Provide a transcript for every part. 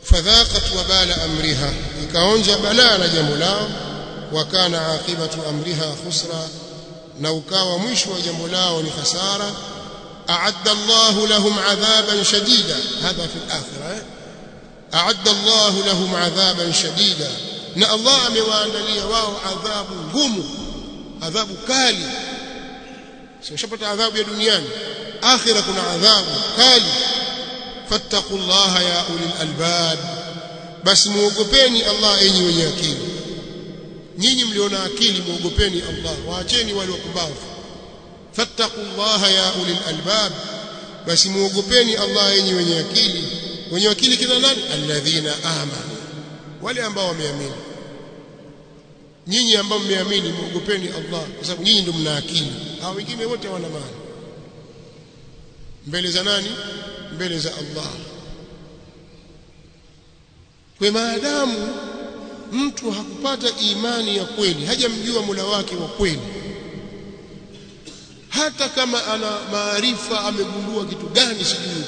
fadhaqat wabala amriha ikaonja balaa la jambo lao wakana aqibatu amriha khusra na ukawa mwisho wa jambo lao ni hasara a'adda Allah lahum 'adhaban shadida hadha fi al-akhirah a'adda Allah lahum 'adhaban shadida na Allah amewaandalia wao adhabu ngumu adhabu kali sio shapata adhabu ya duniani akhira kuna adhabu kali fattaqullaha ya ulil albab basi muogopeni Allah enyi wenye akili nyinyi mliona akili muogopeni Allah waacheni wale wapumbavu fattaqullaha ya ulil albab basi muogopeni Allah enyi wenye akili wenye akili kina nani alladhina amanu wale ambao wameamini nyinyi ambao mmeamini muogopeni Allah kwa sababu nyinyi ndio mna akili hao wengine wote hawana maana mbele za nani mbele za Allah kwa maadamu mtu hakupata imani ya kweli hajamjua Mola wake wa kweli hata kama ana maarifa amegundua kitu gani sijui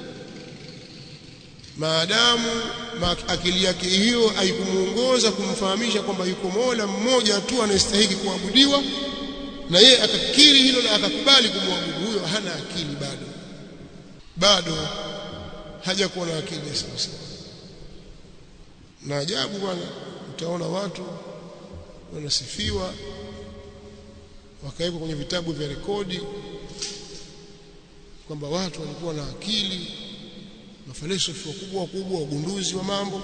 maadamu akili yake hiyo haikumuongoza kumfahamisha kwamba yuko Mola mmoja tu anayestahili kuabudiwa na yeye akakiri hilo na akakubali kumwabudu huyo hana akili bado bado hajakuwa na akili ya sawa sawa na ajabu bwana utaona watu wanasifiwa wakawekwa kwenye vitabu vya rekodi kwamba watu walikuwa na akili mafalsafa wakubwa wakubwa wagunduzi wa mambo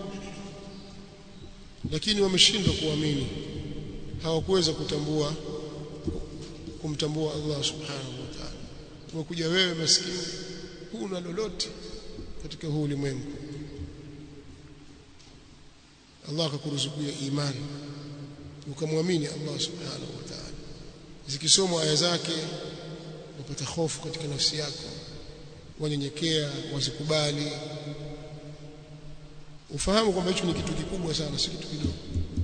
lakini wameshindwa kuamini hawakuweza kutambua kumtambua Allah subhanahu wa ta'ala umekuja wewe maskini huna lolote katika huu ulimwengu Allah akakuruzukia imani ukamwamini Allah subhanahu wa ta'ala zikisomwa aya zake upata hofu katika nafsi yako wanyenyekea wazikubali ufahamu kwamba hicho ni kitu kikubwa sana si kitu kidogo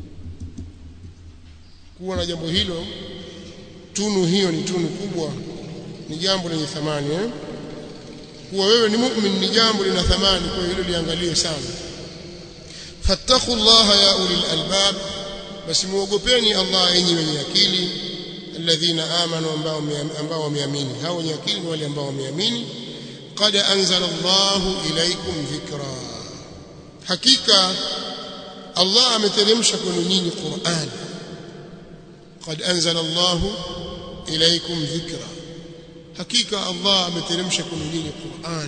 kuwa na jambo hilo tunu hiyo ni tunu kubwa ni jambo lenye thamani eh? kuwa wewe ni mu'min ni jambo lina thamani kwa hilo liangalie sana fattaqullaha ya ulil albab basi muogopeni Allah enyi wenye akili alladhina amanu ambao ambao wameamini hao wenye akili ni wale ambao wameamini qad anzala Allahu ilaykum dhikra hakika Allah ameteremsha kwenu nyinyi Qur'an qad anzala Allahu ilaykum dhikra hakika Allah ameteremsha kwenu nyinyi Qur'an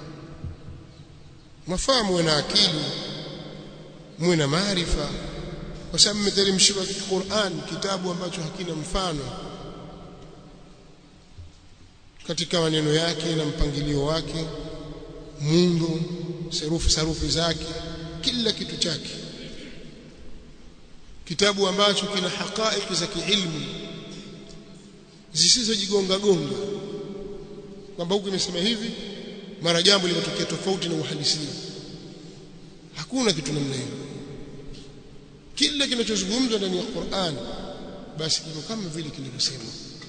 mafahamu na akili muwe na maarifa kwa sababu mmeteremshiwa Qur'an kitabu ambacho hakina mfano katika maneno yake na mpangilio wake muundo sarufi sarufi zake kila kitu chake kitabu ambacho kina haqaiq za kiilmu zisizojigonga gonga kwamba huku imesema hivi mara jambo limetokea tofauti na uhalisia hakuna kitu namna hiyo kila kinachozungumzwa ndani ya Qur'an basi kiko kama vile kilivyosema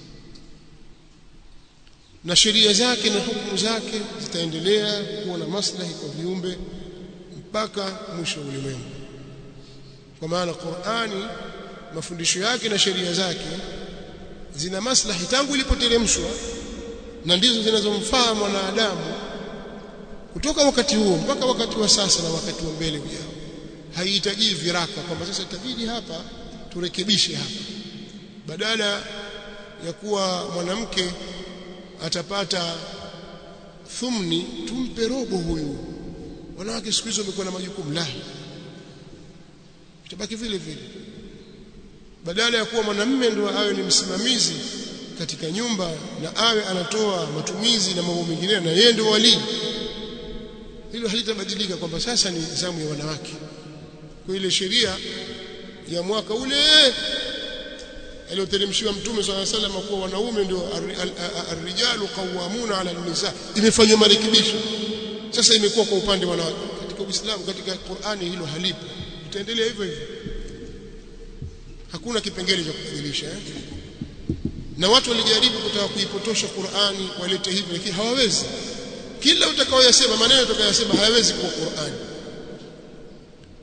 na sheria zake na hukumu zake zitaendelea kuwa na maslahi kwa viumbe mpaka mwisho wa ulimwengu kwa maana Qur'ani mafundisho yake na sheria zake zina maslahi tangu ilipoteremshwa na ndizo zinazomfaa mwanadamu kutoka wakati huo mpaka wakati wa sasa na wakati wa mbele ujao haihitaji viraka kwamba sasa itabidi hapa turekebishe hapa badala ya kuwa mwanamke atapata thumni tumpe robo huyu wanawake siku hizo wamekuwa na majukumu la itabaki vile vile badala ya kuwa mwanamume ndio awe ni msimamizi katika nyumba na awe anatoa matumizi na mambo mengine na yeye ndio wali hilo halitabadilika kwamba sasa ni zamu ya wanawake kwa ile sheria ya mwaka ule aliyoteremshiwa mtume swalla sallam kuwa wanaume ndio arrijalu qawwamuna ala nisa imefanywa marekebisho sasa imekuwa kwa upande wa wanawake katika Uislamu katika Qur'ani hilo halipo itaendelea hivyo hivyo hakuna kipengele cha kubadilisha eh? na watu walijaribu kutaka kuipotosha Qur'ani walete hivi lakini hawawezi kila utakaoyasema maneno utakayosema hayawezi kuwa Qur'ani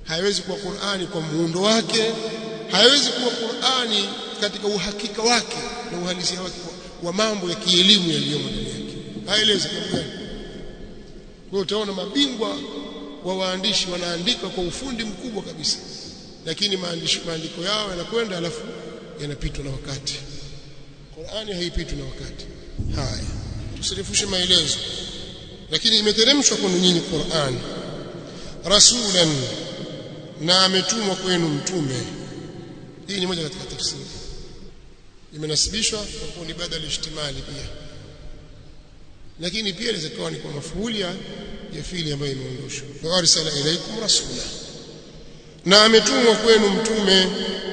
haiwezi kuwa Qur'ani kwa muundo wake haiwezi kuwa Qur'ani katika uhakika wake na uhalisia wake wa mambo ya kielimu yaliyomo ndani yake haelezi kwa gani kwa utaona mabingwa wa waandishi wanaandika kwa ufundi mkubwa kabisa lakini maandishi maandiko yao yanakwenda alafu yanapitwa na wakati Qur'ani haipitwi na wakati haya tusirefushe maelezo lakini imeteremshwa kwenu nyinyi Qur'an rasulan na ametumwa kwenu mtume hii ni moja katika tafsiri imenasibishwa kwa kuwa ni badal ihtimali pia lakini pia inaweza kuwa ni kwa mafuuli ya fili ambayo imeondoshwa wa arsala ilaikum rasula na ametumwa kwenu mtume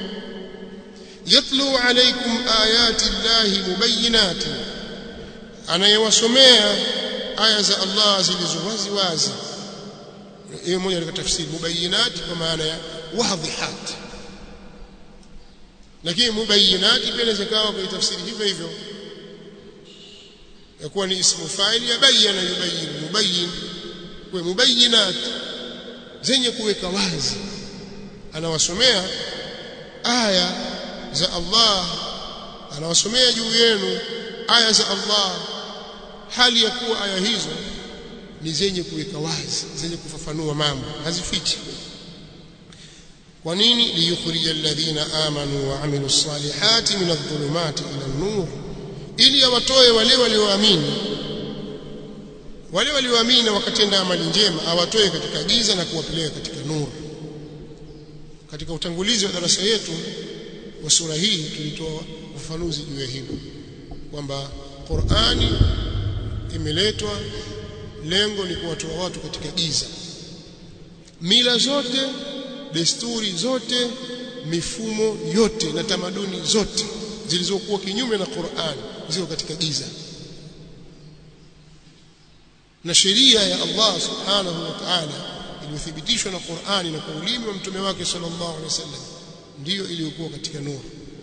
yatlu alaykum ayati llahi mubayyinatin anayewasomea aya za Allah zilizo wazi wazi hiyo moja katika tafsiri mubayyinat kwa maana ya wadhihat lakini mubayyinat pia inaweza kawa kwa tafsiri hivyo hivyo yakuwa ni ismu fa'il ya bayyana yubayyin mubayyin kwa mubayyinat zenye kuweka wazi anawasomea aya za Allah anawasomea juu yenu aya za Allah hali ya kuwa aya hizo ni zenye kuweka wazi zenye kufafanua mambo hazifichi kwa nini liyukhrija alladhina amanu wa amilu salihati min adh-dhulumati ila an-nur ili awatoe wale walioamini wale walioamini na wakatenda amali njema awatoe katika giza na kuwapeleka katika nuru katika utangulizi wa darasa yetu wa sura hii tulitoa ufafanuzi juu ya hilo kwamba Qur'ani imeletwa lengo ni kuwatoa watu katika giza mila zote desturi zote mifumo yote na tamaduni zote zilizokuwa kinyume na Qur'an ziko katika giza na sheria ya Allah subhanahu wa ta'ala iliyothibitishwa na Qur'ani na kwa ulimi wa mtume wake sallallahu alaihi wasallam ndiyo iliyokuwa katika nuru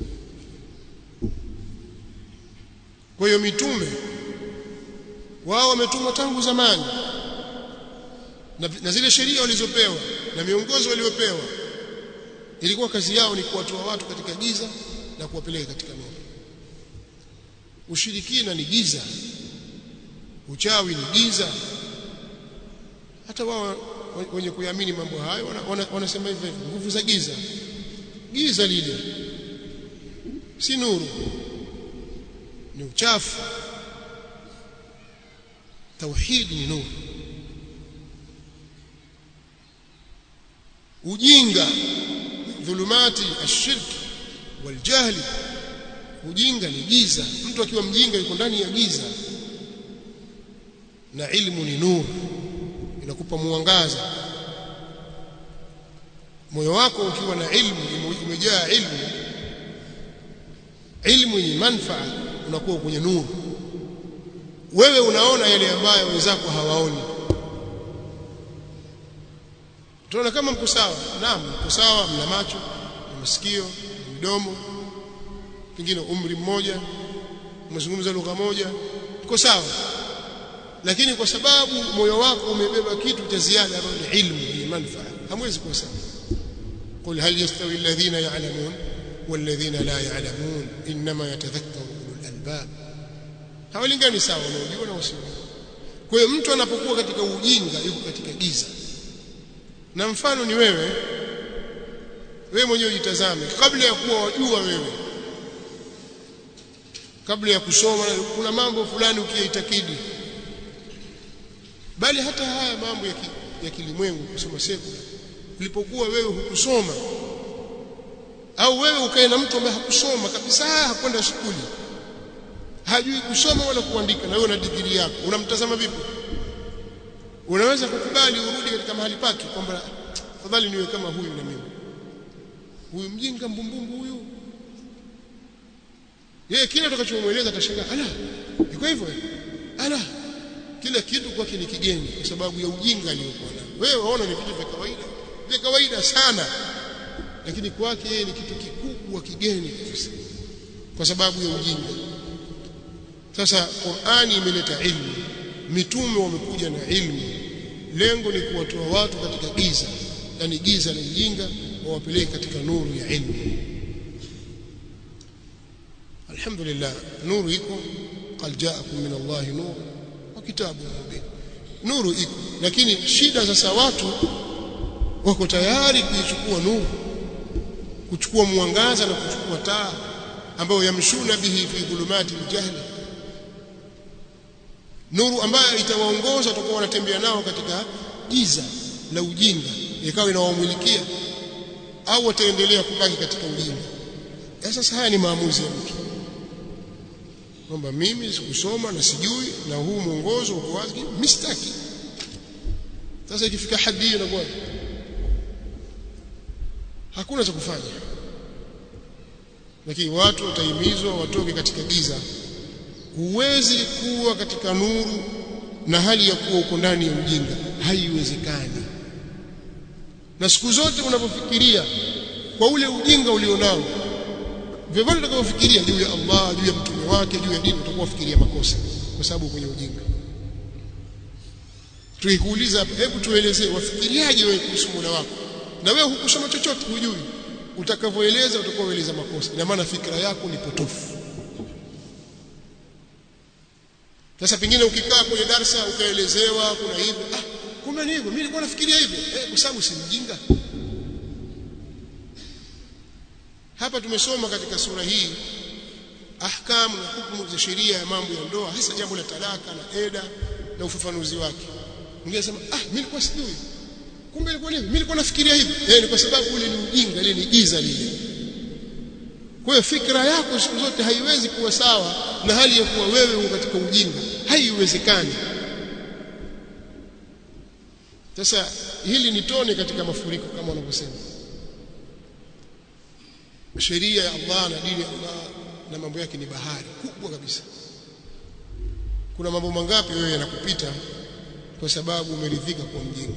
kwa hiyo mitume wao wametumwa tangu zamani na, na zile sheria walizopewa na miongozo waliopewa ilikuwa kazi yao ni kuwatoa watu katika giza na kuwapeleka katika nuru ushirikina ni giza uchawi ni giza hata wao wenye kuamini mambo hayo wanasema wana, wana hivyo nguvu za giza giza lile si nuru ni uchafu tauhidi ni nuru ujinga dhulumati ashirki waljahli ujinga ni giza mtu akiwa mjinga yuko ndani ya giza na ilmu ni nuru inakupa mwangaza moyo wako ukiwa na ilmu umejaa ilmu ilmu yenye manfaa unakuwa kwenye nuru wewe unaona yale ambayo wenzako hawaoni tunaona kama mko sawa naam mko sawa mna macho na masikio na midomo pengine umri mmoja umezungumza lugha moja mko sawa lakini kwa sababu moyo wako umebeba kitu cha ziada ambacho ni ilmu ni manfaa hamwezi kuwa sawa قل هل يستوي الذين يعلمون والذين لا يعلمون انما يتذكر اولو الالباب hawalingani sawa wanaojua na wasio kwa hiyo mtu anapokuwa katika ujinga yuko katika giza na mfano ni wewe wewe mwenyewe ujitazame kabla ya kuwa wajua wewe kabla ya kusoma kuna mambo fulani ukiyaitakidi bali hata haya mambo ya, ki, ya kilimwengu kusoma sekula ulipokuwa wewe hukusoma au wewe ukae na mtu ambaye hakusoma kabisa hakwenda shule hajui kusoma wala kuandika na wewe una digrii yako unamtazama vipi unaweza kukubali urudi katika mahali pake kwamba fadhali niwe kama huyu na mimi huyu mjinga mbumbumbu huyu yeye kile utakachomweleza atashangaa ala iko hivyo ala kila kitu kwake ni kigeni kwa sababu ya ujinga aliyokuwa nao wewe waona ni vitu vya kawaida vya kawaida sana lakini kwake yeye ni kitu kikubwa kigeni kabisa kwa sababu ya ujinga sasa Qur'ani imeleta ilmu mitume wamekuja na ilmu lengo ni kuwatoa watu katika giza yani giza la ujinga wawapeleke katika nuru ya ilmu alhamdulillah nuru iko qad ja'akum min Allah nur wa kitabun mubin nuru iko lakini shida sasa watu wako tayari kuichukua nuru kuchukua mwangaza na kuchukua taa ambayo yamshuna bihi fi dhulumati aljahli nuru ambayo itawaongoza watakuwa wanatembea nao katika giza la ujinga ikawa inawamulikia au wataendelea kubaki katika ujinga sasa haya ni maamuzi ya mtu kwamba mimi sikusoma na sijui na huu mwongozo uko wazi mistaki sasa ikifika hadi hiyo inakuwa hakuna cha kufanya lakini watu watahimizwa watoke katika giza huwezi kuwa katika nuru na hali ya kuwa uko ndani ya ujinga haiwezekani na siku zote unapofikiria kwa ule ujinga ulionao vyovyote utakavyofikiria juu ya Allah juu ya mtume wake juu ya dini utakuwa ufikiria makosa kwa sababu kwenye ujinga tukikuuliza hebu tuelezee wafikiriaje wewe kuhusu Mola wako na wewe hukusoma chochote hujui utakavyoeleza utakuwa ueleza makosa ina maana fikra yako ni potofu sasa pengine ukikaa kwenye darsa ukaelezewa kuna hivyo ah kumbe ni hivyo mimi nilikuwa nafikiria hivyo eh kwa sababu si mjinga hapa tumesoma katika sura hii ahkamu na hukumu za sheria ya mambo ya ndoa hasa jambo la talaka na eda na ufafanuzi wake mwingine anasema ah mimi nilikuwa sijui kumbe ilikuwa hivi mimi nilikuwa nafikiria hivi eh ni kwa sababu ule ni ujinga ile ni giza lile kwa hiyo fikra yako siku zote haiwezi kuwa sawa na hali ya kuwa wewe uko katika ujinga haiwezekani sasa hili ni tone katika mafuriko kama wanavyosema sheria ya Allah na dini ya Allah na mambo yake ni bahari kubwa kabisa kuna mambo mangapi wewe yanakupita kwa sababu umeridhika kwa mjinga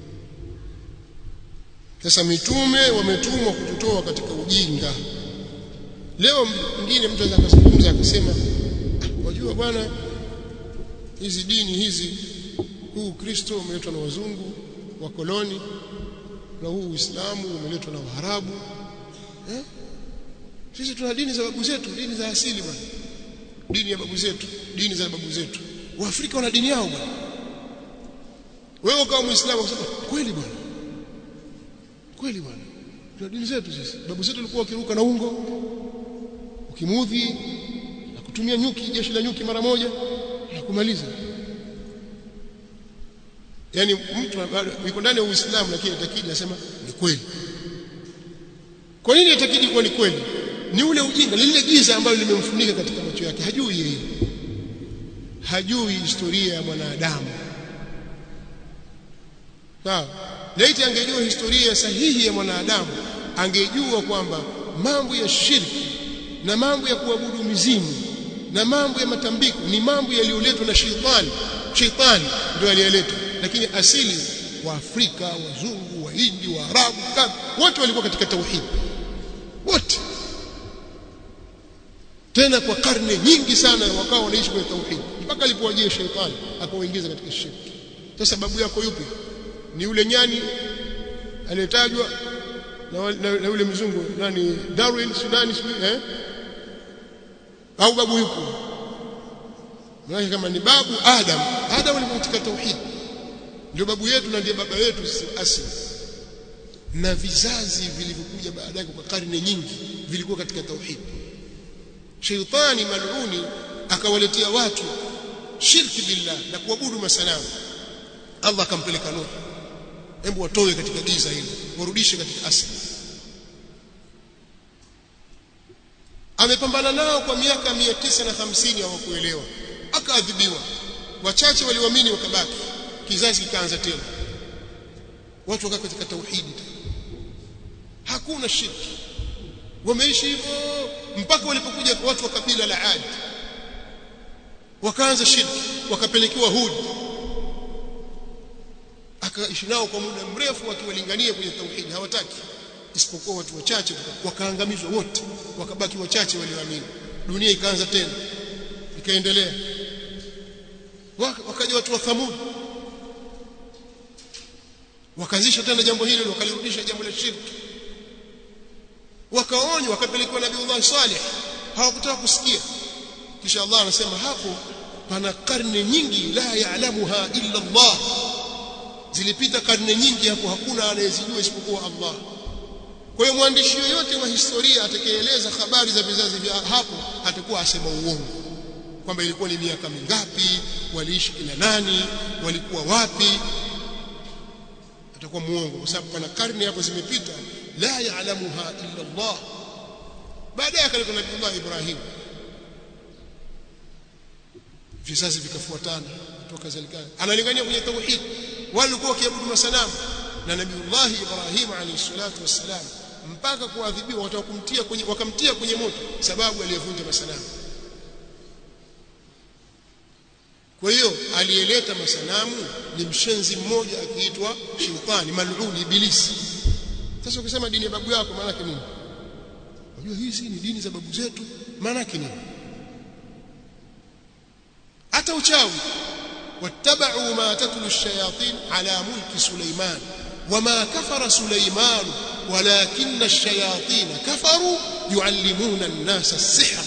sasa mitume wametumwa kututoa katika ujinga leo mwingine mtu anaweza kuzungumza akasema wajua bwana hizi dini hizi huu Kristo umeletwa na wazungu wa koloni na huu Uislamu umeletwa na Waarabu eh? sisi tuna dini za babu zetu dini za asili bwana dini ya babu zetu dini za babu zetu waafrika wana dini yao bwana wewe kama muislamu unasema kweli bwana kweli bwana tuna dini zetu sisi babu zetu walikuwa wakiruka na ungo ukimudhi na kutumia nyuki jeshi la nyuki mara moja na kumaliza yani mtu bado yuko ndani ya Uislamu lakini atakidi anasema ni kweli kwa nini atakidi kuwa ni kweli ni ule ujinga lile giza ambalo limemfunika katika macho yake hajui yeye hajui historia ya mwanadamu sawa laiti angejua historia sahihi ya mwanadamu angejua kwamba mambo ya shirki na mambo ya kuabudu mizimu na mambo ya matambiko ni mambo yaliyoletwa na shetani shetani ndio aliyeletwa lakini asili wa Afrika wazungu wahindi waarabu wote walikuwa katika tauhid wote tena kwa karne nyingi sana wakawa wanaishi kwenye tauhid mpaka alipowajia shetani akawaingiza katika shirki sasa sababu yako yupi ni yule nyani aliyetajwa na, na, na yule mzungu nani Darwin Sudani eh au babu yupo maana kama ni babu Adam Adam alikuwa katika tauhid ndio babu yetu na ndiye baba yetu asili na vizazi vilivyokuja baadaye kwa karne nyingi vilikuwa katika tauhid sheitani maluni akawaletea watu shirki billah na kuabudu masanamu Allah akampeleka Nuh hebu watoe katika giza hili warudishe katika asili amepambana nao kwa miaka 950 hawakuelewa akaadhibiwa wachache waliamini wakabaki kizazi kikaanza tena watu wakakaa katika tauhidi hakuna shirki wameishi hivyo mpaka walipokuja watu wa kabila la Ad wakaanza shirki wakapelekewa Hud akaishi nao kwa muda mrefu wakiwalingania kwenye tauhidi hawataki isipokuwa watu wachache wakaangamizwa wote wakabaki wachache walioamini dunia ikaanza tena ikaendelea wakaja watu wa Thamud wakazisha tena jambo hilo wakalirudisha jambo la shirki wakaonywa wakapelekwa nabiiullah salih hawakutaka kusikia kisha Allah anasema hapo pana karne nyingi la yaalamuha illa Allah zilipita karne nyingi hapo hakuna anayezijua isipokuwa Allah kwa hiyo mwandishi yoyote wa historia atakayeeleza habari za vizazi vya hapo atakuwa asema uongo kwamba ilikuwa ni miaka mingapi waliishi kina nani walikuwa wapi atakuwa muongo kwa sababu pana karne hapo zimepita la yaalamuha illa Allah baadaye akaleta nabii Ibrahim vizazi vikafuatana kutoka zalikani analingania kwenye tauhid walikuwa wakiabudu masanamu na nabiiullah Ibrahim alayhi salatu wassalam mpaka kuadhibiwa watakumtia kwenye wakamtia kwenye moto sababu aliyevunja masanamu kwa hiyo aliyeleta masanamu ni mshenzi mmoja akiitwa shetani mal'uni ibilisi sasa ukisema dini ya babu yako maana yake nini unajua hizi ni dini za babu zetu maana yake nini hata uchawi wattabau ma tatlu ash-shayatin ala mulki Sulaiman wama kafara Sulaiman walakinna ash-shayatin kafaru yuallimuna an-nasa as-sihr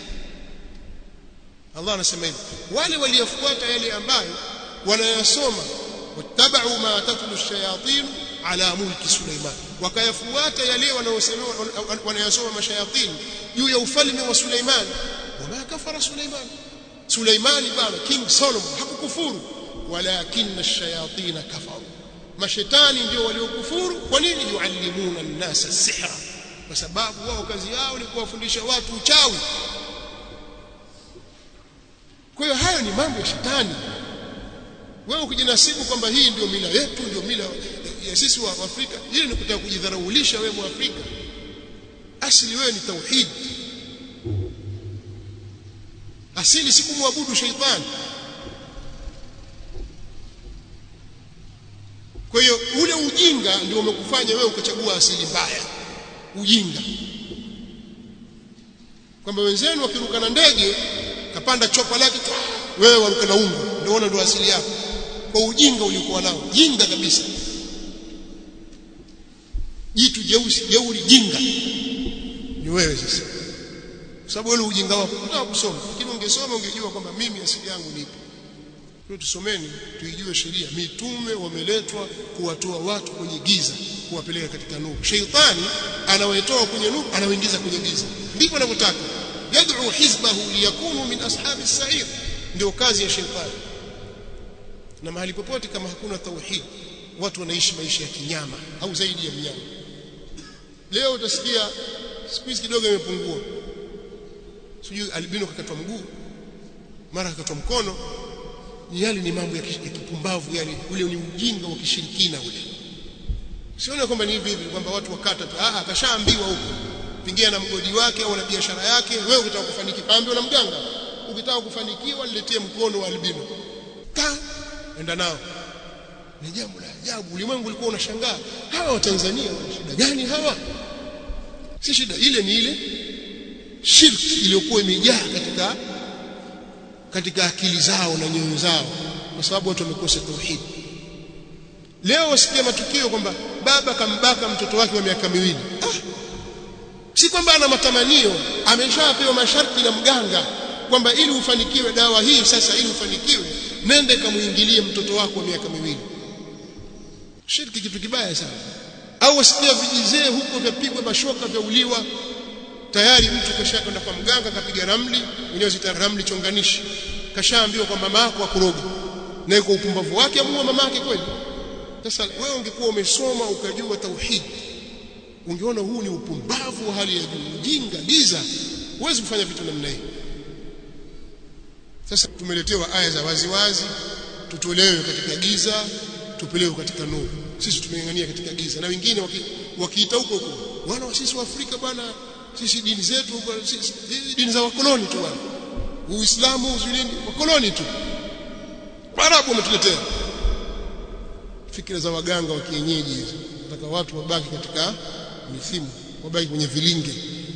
Allah anasema hivi wale waliofuata yale ambayo wanayasoma wattabau ma tatlu ash-shayatin ala mulki Sulaiman wakayafuata yale wanayosema wanayasoma mashayatin juu ya ufalme wa Sulaiman wama kafara Sulaiman Suleimani bana King Solomon hakukufuru walakinna ash-shayatin kafaru mashetani ndio waliokufuru kwa nini yuallimuna an-nasa sihra kwa sababu wao kazi yao ni kuwafundisha watu uchawi kwa hiyo hayo ni mambo ya shetani wewe ukijinasibu kwamba hii ndio mila yetu ndio mila ya sisi wa Afrika hili ni kutaka kujidharaulisha wewe Mwafrika asili wewe ni tauhid asili si kumwabudu sheitani kwa hiyo ule ujinga ndio umekufanya wewe ukachagua asili mbaya ujinga kwamba wenzenu wakiruka na ndege kapanda chopa lake wewe waruka na ungo ndio ona ndio asili yako kwa ujinga uliokuwa nao jinga kabisa jitu jeusi jeuri jinga ni wewe sasa kwa sababu wewe ujinga wako unataka kusoma lakini ungesoma ungejua kwamba mimi asili yangu ni ipi kwa tusomeni tuijue sheria mitume wameletwa kuwatoa watu kwenye giza kuwapeleka katika nuru sheitani anawaitoa kwenye nuru anawaingiza kwenye giza ndivyo anavyotaka yad'u hizbahu liyakunu min ashabi as-sa'ir ndio kazi ya sheitani na mahali popote kama hakuna tauhid watu wanaishi maisha ya kinyama au zaidi ya mnyama leo utasikia siku hizi kidogo imepungua sijui albino kakatwa mguu mara kakatwa mkono yale ni mambo ya kipumbavu yale ule ni ujinga wa kishirikina ule sione kwamba ni hivi hivi kwamba watu wakata tu ah akashaambiwa huko pingia na mgodi wake au na biashara yake wewe ukitaka kufanikiwa ambiwa na mganga ukitaka kufanikiwa niletee mkono wa albino ka enda nao ni jambo la ajabu ulimwengu ulikuwa unashangaa hawa wa Tanzania wana shida gani hawa si shida ile ni ile shirki iliyokuwa imejaa katika katika akili zao na nyoyo zao kwa sababu watu wamekosa tauhid leo wasikia matukio kwamba baba kambaka mtoto wake wa miaka miwili ah, si kwamba ana matamanio ameshapewa masharti na mganga kwamba ili ufanikiwe dawa hii sasa ili ufanikiwe nende kamuingilie mtoto wako wa miaka miwili shirki kitu kibaya sana au wasikia vijizee huko vyapigwa mashoka vya uliwa tayari mtu kashakwenda kwa mganga kapiga ramli wenyewe zita ramli chonganishi kashaambiwa kwa mama yako akuroga na kwa upumbavu wake amuua mama yake kweli sasa wewe ungekuwa umesoma ukajua tauhid ungeona huu ni upumbavu wa hali ya juu ujinga giza huwezi kufanya vitu namna hii sasa tumeletewa aya za waziwazi tutolewe katika giza tupelewe katika nuru sisi tumeng'ang'ania katika giza na wengine wakiita huko huko wana wa sisi wa Afrika bwana sisi dini zetu sisi dini za wakoloni tu bwana uislamu uzulini wakoloni tu Waarabu wametuletea fikira za waganga wa kienyeji hizo nataka watu wabaki katika mithimu wabaki kwenye vilinge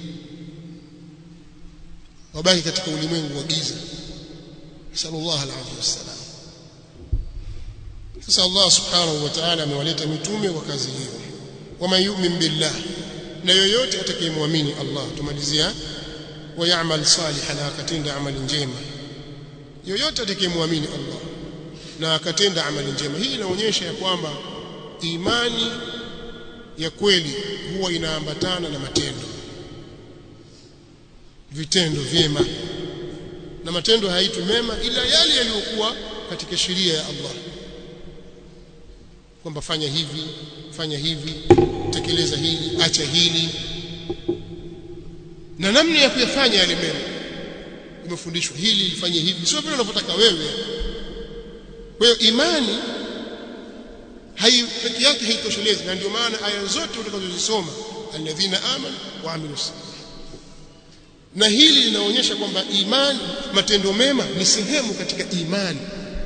wabaki katika ulimwengu wa giza sallallahu alaihi wasallam sasa Allah subhanahu wa ta'ala amewaleta mitume kwa kazi hiyo wama yu'min billah na yoyote atakayemwamini Allah tumalizia wa ya'mal salihan akatenda amali njema yoyote atakayemwamini Allah na akatenda amali njema hii inaonyesha ya kwamba imani ya kweli huwa inaambatana na matendo vitendo vyema na matendo haitwi mema ila yale yaliyokuwa katika sheria ya Allah kwamba fanya hivi fanya hivi tekeleza hili acha hili na namna ya kuyafanya yale mema umefundishwa hili lifanye hivi sio vile unavyotaka wewe kwa hiyo imani hai peke yake haitoshelezi na ndio maana aya zote utakazozisoma alladhina amanu wa amilu na hili linaonyesha kwamba imani matendo mema ni sehemu katika imani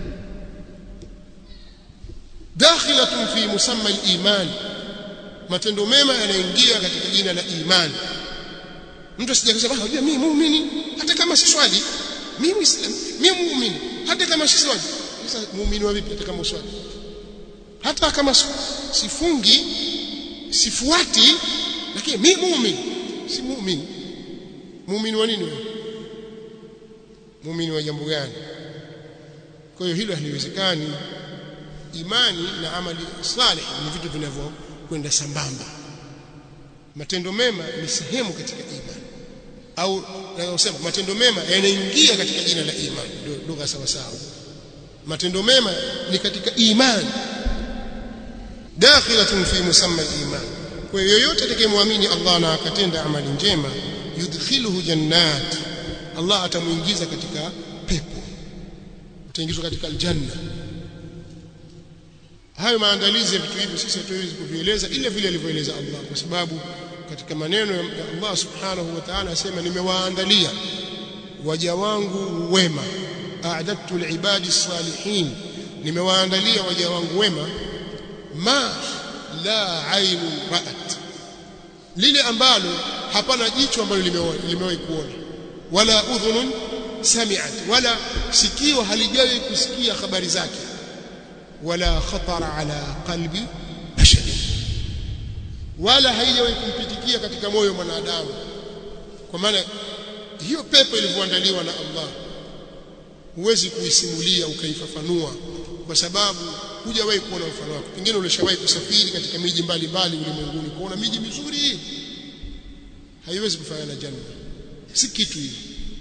dakhilatun fi musamma al-iman matendo mema yanaingia katika jina la imani mtu asije kusema ah unajua mimi muumini hata kama si swali mimi muislamu mimi muumini hata kama si swali sasa muumini wa vipi hata kama swali hata kama sifungi sifuati lakini mimi muumini si muumini muumini wa nini wewe muumini wa jambo gani kwa hiyo hilo haliwezekani imani na amali salih ni vitu vinavyokwenda sambamba matendo mema ni sehemu katika imani au nasema matendo mema yanaingia katika jina la imani ndio lugha sawa sawa matendo mema ni katika imani dakhilatun fi musamma al-iman kwa hiyo yoyote atakayemwamini Allah na akatenda amali njema yudkhiluhu jannat Allah atamuingiza katika pepo utaingizwa katika aljanna hayo maandalizi ya vitu hivi sisi hatuwezi kuvieleza ila vile alivyoeleza Allah kwa sababu katika maneno ya Allah subhanahu wa ta'ala asema nimewaandalia waja wangu wema a'dadtu liibadi salihin nimewaandalia waja wangu wema ma la ainu ra'at lile ambalo hapana jicho ambalo limewahi kuona wala udhunun sami'at wala sikio halijawahi kusikia habari zake wala khatara ala qalbi bashari wala haijawahi kumpitikia katika moyo mwanadamu kwa maana hiyo pepo ilivyoandaliwa na Allah huwezi kuisimulia ukaifafanua kwa sababu hujawahi kuona mfano wake pengine ulishawahi kusafiri katika miji mbalimbali ulimwenguni kuona miji mizuri haiwezi kufanana na janna si kitu hivi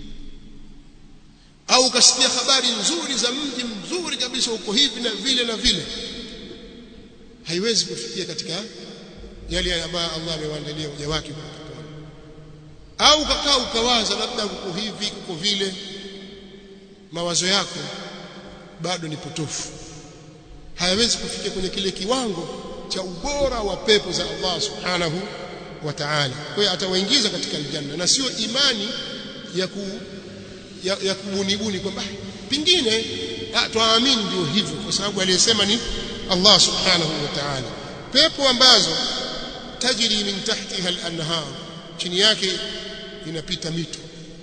au ukasikia habari nzuri za mji mzuri kabisa uko hivi na vile na vile haiwezi kufikia katika yale ambayo Allah amewaandalia waja wake au ukakaa ukawaza labda uko hivi uko vile mawazo yako bado ni potofu hayawezi kufikia kwenye kile kiwango cha ubora wa pepo za Allah subhanahu wa ta'ala kwa hiyo atawaingiza katika aljanna na sio imani ya ku ya, ya kubunibuni kwamba pingine tuamini ndio hivyo kwa sababu aliyesema ni Allah subhanahu wa ta'ala pepo ambazo tajri min tahtiha al-anhar chini yake inapita mito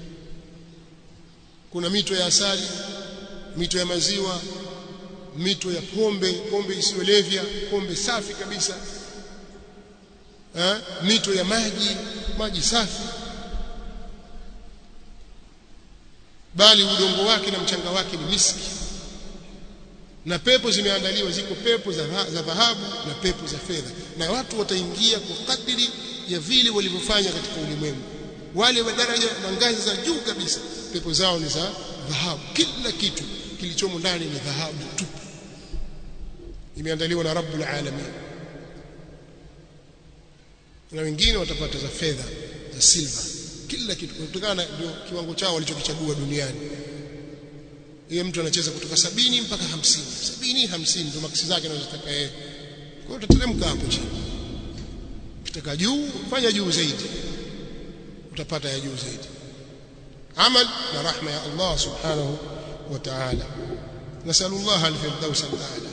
kuna mito ya asali mito ya maziwa mito ya pombe pombe isiyolevya pombe safi kabisa ha? mito ya maji maji safi bali udongo wake na mchanga wake ni miski na pepo zimeandaliwa ziko pepo za za dhahabu na pepo za fedha na watu wataingia kwa kadiri ya vile walivyofanya katika ulimwengu wale wa daraja na ngazi za juu kabisa pepo zao ni za dhahabu kila kitu kilichomo ndani ni dhahabu tupu imeandaliwa na Rabbul Alamin na wengine watapata za fedha za silva kila kitu kutokana ndio kiwango chao walichokichagua duniani yeye mtu anacheza kutoka sabini mpaka hamsini sabini hamsini ndio maksi zake anazotaka yeye kwa hiyo utateremka hapo chini ukitaka juu fanya juu zaidi utapata ya juu zaidi amal na rahma ya Allah subhanahu wa ta'ala nasallallahu al-firdaus al-a'la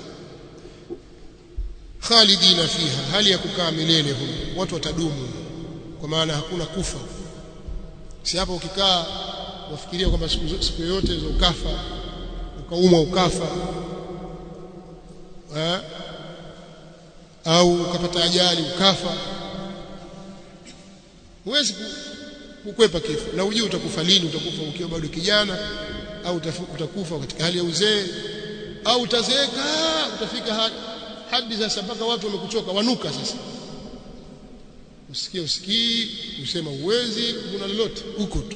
khalidina fiha hali ya kukaa milele huko watu watadumu kwa maana hakuna kufa si hapo ukikaa wafikiria kwamba siku yote ukafa ukaumwa ukafa ha? au ukapata ajali ukafa huwezi kukwepa kifo na ujue utakufa lini utakufa ukiwa bado kijana au utakufa katika hali ya uzee au utazeeka utafika hadi sasa mpaka watu wamekuchoka wanuka sasa usikie usikii usema uwezi kuna lolote huko tu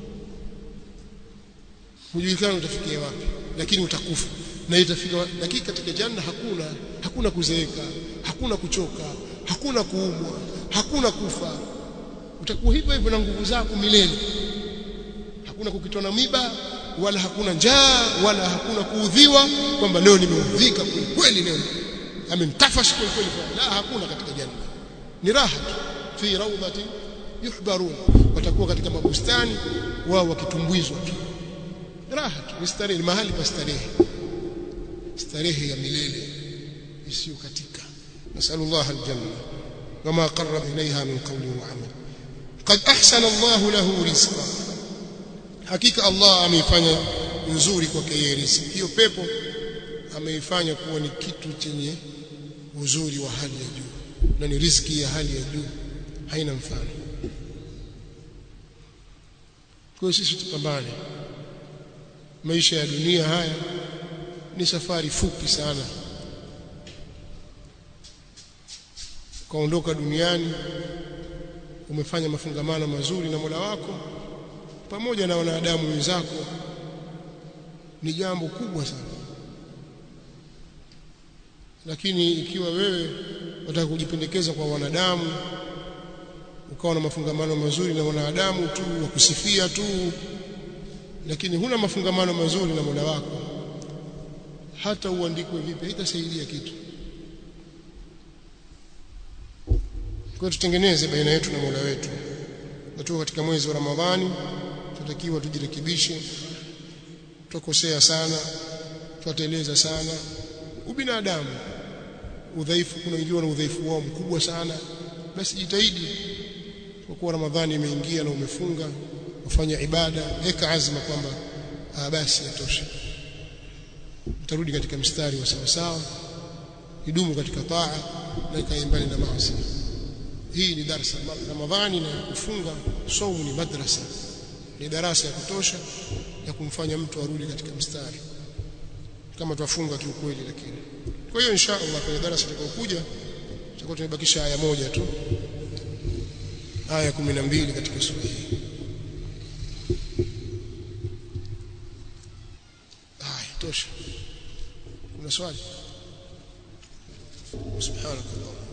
hujulikana utafikia wapi lakini utakufa na itafika lakini katika janna hakuna hakuna kuzeeka hakuna kuchoka hakuna kuumwa hakuna kufa utakuwa hivyo hivyo na nguvu zako milele hakuna kukitona miba wala hakuna njaa wala hakuna kuudhiwa kwamba leo nimeudhika kweli leo amenitafash kweli kweli la hakuna katika janna ni raha tu fi rawdati yuhbarun watakuwa katika mabustani wao wakitumbwizwa tu raha tu ni starehe mahali pa starehe starehe ya milele isiyo katika nasallallahu aljanna wama qarraba ilayha min qawli wa amal qad ahsana Allah lahu rizqa hakika Allah ameifanya nzuri kwake yeye riziki hiyo pepo ameifanya kuwa ni kitu chenye uzuri wa hali ya juu na ni riziki ya hali ya juu haina mfano kwa sisi tupambane maisha ya dunia haya ni safari fupi sana kaondoka duniani umefanya mafungamano mazuri na Mola wako pamoja na wanadamu wenzako ni jambo kubwa sana lakini ikiwa wewe unataka kujipendekeza kwa wanadamu ukawa na mafungamano mazuri na wanadamu tu wakusifia tu lakini huna mafungamano mazuri na Mola wako hata uandikwe vipi haitasaidia kitu kwa tutengeneze baina yetu na Mola wetu tuko katika mwezi wa Ramadhani tunatakiwa tujirekebishe tukosea sana tuateleza sana ubinadamu udhaifu kuna wengine na udhaifu wao mkubwa sana basi jitahidi kwa kuwa Ramadhani imeingia na umefunga ufanya ibada weka azma kwamba ah basi yatosha utarudi katika mstari wa sawa sawa idumu katika taa na ikaembali na maasi hii ni darasa Ramadhani na kufunga saumu ni madrasa ni darasa ya kutosha ya kumfanya mtu arudi katika mstari kama twafunga kiukweli lakini kwa hiyo insha Allah kwenye darasa litakayokuja tutakuwa tumebakisha aya moja tu aya 12 katika sura hii aya tosha kuna swali subhanakallah